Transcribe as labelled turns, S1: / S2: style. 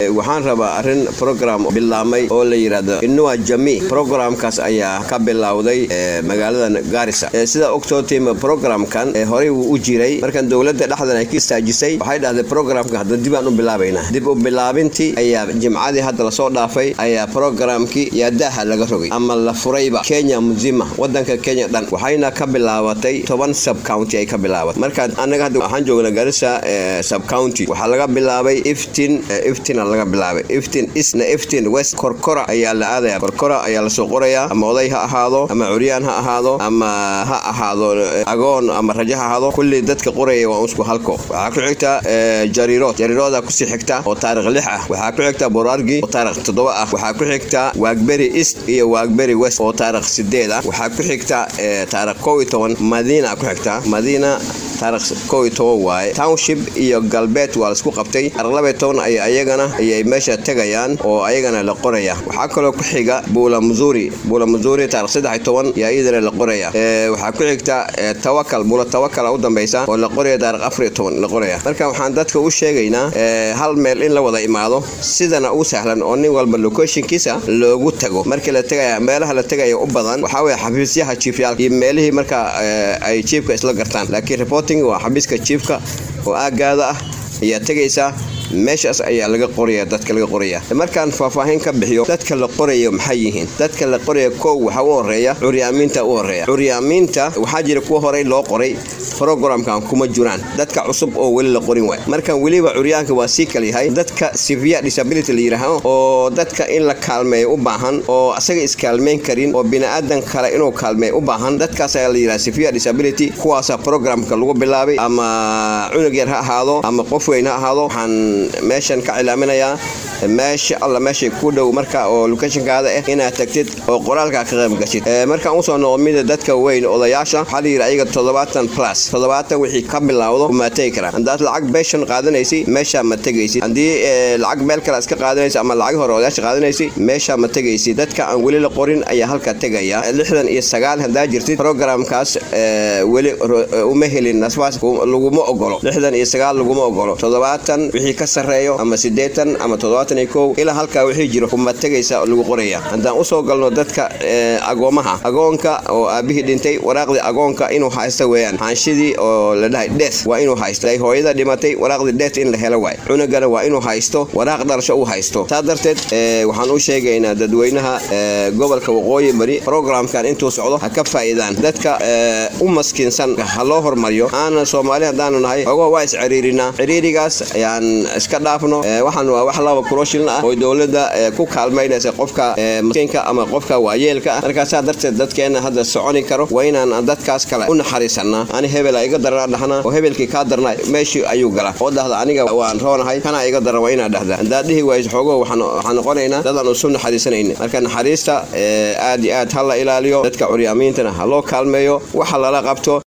S1: waxaan rabaa arrin program bilaamay oo la yidhaahdo inua jami programkaas ayaa ka bilowday magaalada gaarisa sida ogtootim programkan horey wuu u jiray markan dowladda dhexdan ay ka istaajisay waxay dhahday programka hadda dib aan u bilaabaynaa dib u bilaabintii ayaa jimcadii hadda lasoo dhaafay ayaa programkii yaadaaha laga rogay ama la furayba kenya muzima wadanka kenya dhan waxayna ka bilaabatay toban subcounty ay ka bilaabatay marka annaga hadda waxaan joognaa garissa subcounty waxaa laga bilaabay iftin iftina laga bilaabay iftin isna iftin west korkora ayaa la aadaya korkora ayaa lasoo qorayaa ama oday ha ahaado ama curyaan ha ahaado ama ha ahaado agoon ama rajo ha ahaado kulli dadka qoraya waa usku halko waxaa ku xigta jariirood jariirooda kusii xigta oo taarikh lix ah waxaa ku xigta borargi oo taarikh toddoba ah waxaa ku xigta waagberi east iyo waagberi west oo taarikh sideed ah waxaa ku xigta taarikh kow iyo toban madiina ku xigta madiina taarikh kow iyo toban waaye township iyo galbeed waa laisku qabtay taarikh laba iyo toban ay ayagana ayay meesha tegayaan oo ayagana la qoraya waxaa kaloo ku xiga buula muzuri buula muzuri taarikh saddex iyo toban yaa iyadana la qoraya waxaa ku xigta tawakal buula tawakal u dambaysa oo la qoraya taarikh afar iyo toban la qoraya marka waxaan dadka u sheegaynaa hal meel in la wada imaado sidana u sahlan oo nin walba locationkiisa loogu tago markii la tegaya meelaha la tegaya u badan waxaa weye xafiisyaha jiifyaalka iyo meelihii marka ay jiifka isla gartaan laakiin reporting waa xafiiska jiifka oo aagaada ah ayaa tegaysaa meeshaas ayaa laga qoraya dadka laga qoraya markaan faahfaahin ka bixiyo dadka la qorayo maxay yihiin dadka la qoraya kow waxaa u horeeya curyaamiinta u horeeya curyaamiinta waxaa jira kuwa horey loo qoray programkan kuma jiraan dadka cusub oo weli la qorin waay markan weliba curyaanka waa sii kal yahay dadka severe disability la yidhaaho oo dadka in la kaalmeeyo u baahan oo asaga iskaalmeyn karin oo bini'aadan kale inuu kaalmeeyo u baahan dadkaas ayaa la yidhaha severe disability kuwaasa programka lagu bilaabay ama cunug yar ha ahaado ama qof weyn ha ahaado waxaan meeshan ka cilaaminayaa meesha alla meeshay ku dhow marka oo locationkaada ah inaad tagtid oo qoraalkaa ka qayb gashid markaan usoo noqo mida dadka weyn odayaasha waxaa la yidhi ayaga toddobaatan plus toddobaatan wixii ka bilowdo ma tegi karaan haddaad lacag beeshan qaadanaysi meeshaa ma tegaysid haddii lacag meel kale iska qaadanaysa ama lacag hore odayaasha qaadanaysi meeshaa ma tegaysid dadka aan weli la qorin ayaa halkaa tegaya lixdan iyo sagaal haddaa jirtid programkaas weli uma helin nasbaas laguma ogolo lixdan iyo sagaal laguma ogolo toddobaatan wixii ka sarreeyo ama siddeetan ama toddobaatan iyo kow ilaa halkaa wixii jiro kuma tegaysa lagu qoraya haddaan usoo galno dadka agoomaha agoonka oo aabihii dhintay waraaqdii agoonka inuu haysto weeyaan xaanshidii oo la dhahay death waa inuu haysto ay hooyada dhimatay waraaqdii death in la helo waay cunugana waa inuu haysto waraaq dhalasho uu haysto taa darteed waxaan u sheegaynaa dadweynaha gobolka waqooyi bari programkan intuu socdo ha ka faa'iidaan dadka u maskiinsan ha loo hormariyo aanan soomaali haddaanu nahay ogo waa isciriirinaa ciriirigaas ayaan iska dhaafno waxaan waa wax laba kuroshilna ah oo dowladda ku kaalmaynaysa qofka maskiinka ama qofka waayeelka ah markaasaa darteed dadkeena hadda soconi karo waa inaan dadkaas kale u naxariisanaa ani hebela iga darana dhahnaa oo hebelkii kaa darna meeshii ayuu galaa oo dhahda aniga waan roonahay kana iga daran waa inaa dhahda haddaad dhihi wayso xoogo waxaan noqonaynaa dadaan usu naxariisanayna marka naxariista aad iyo aad ha la ilaaliyo dadka curyaamiintana ha loo kaalmeeyo waxa lala qabto